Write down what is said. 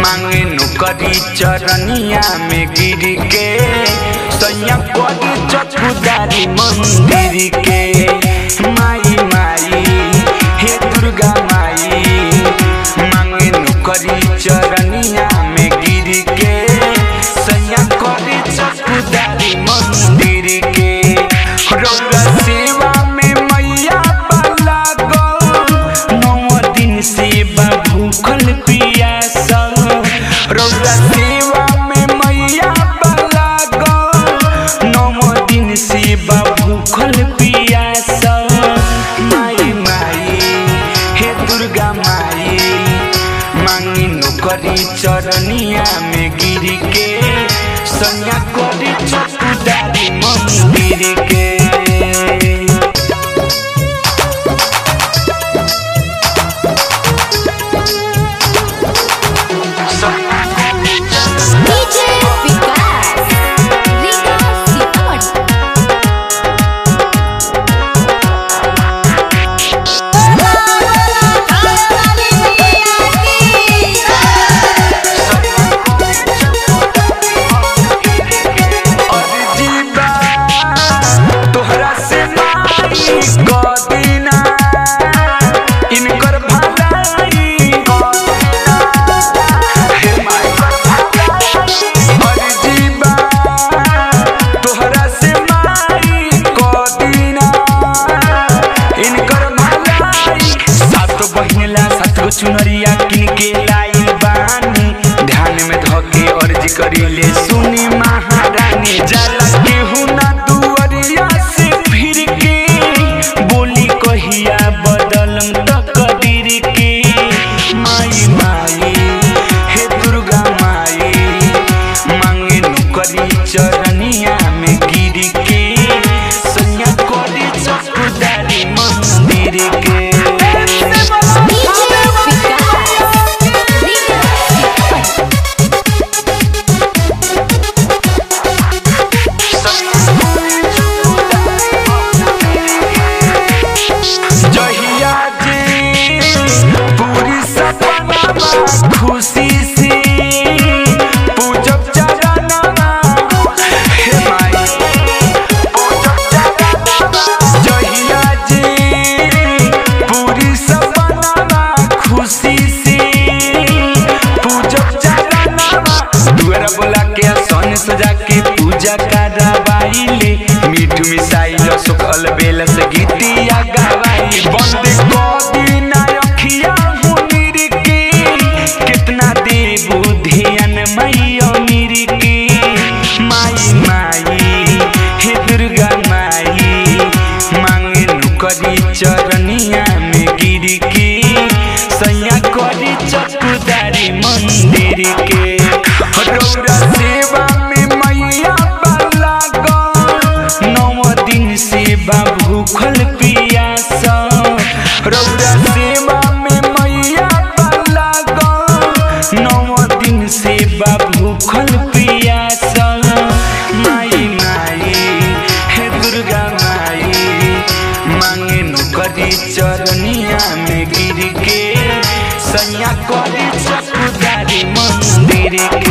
मांगे नौकरी चरनिया में गिर के सैया करी चकुदारी मंदिर के माई माई हे दुर्गा माई मांगे नौकरी चरनिया में गिर के सैया करी चकुदारी मंदिर के रौरा सेवा में मैया बाला गौ नौ दिन सेवा भूखल पियासल रौरा सेवा में मैया बाला गौ नौ दिन सेवा भूखल पियासल माई माई हे दुर्गा माई मांगी नौकरी चरनिया में गिर के सैया करी चकुदारी मंदिर के डीजे विकास रीगा सीतामढ़ी अर्जीबा तोहरा से माई कदिना इनकर भलाई हे माई अर्जीबा तोहरा से माई कदिना इनकर भलाई सात बहिनला सात गो चुनरिया किन के लाइल बानी ध्यान में धके अर्जी करीले सुनी महारानी जाला केहू ना दुअरिया से फिर के बोली कहिया बदलम तकदीर के माई माई हे दुर्गा माई मांगे नौकरी चरनिया में गिर के सैया करी चकुदारी मंदिर के डीजे विकास रीगा सीतामढ़ी जहिया जी पूरी सपना खुशी से पूजब चरणा हे माई पूजब चरणा जहिया जी पूरी सपना खुशी से पूजब चरणा दुआरा बोला के सन सजा के पूजा करवाइले मीठ मिसाइल सुखल बेल से गीतिया गवाई बंद कदी ना रखिया मुनिर के कितना देबू ध्यान मैया मीर के माई माई हे दुर्गा माई मांगे नौकरी चरनिया में गिर के सैया करी चकुदारी मंदिर के रौरा सेवा में मैया बाला गौ नौ दिन सेवा भूखल पियास रौरा सेवा में मैया बाला गौ नौ दिन सेवा भूखल पियास माई माई हे दुर्गा माई मांगे नौकरी चरनिया में गिर के सैया करी चकुदारी मंदिर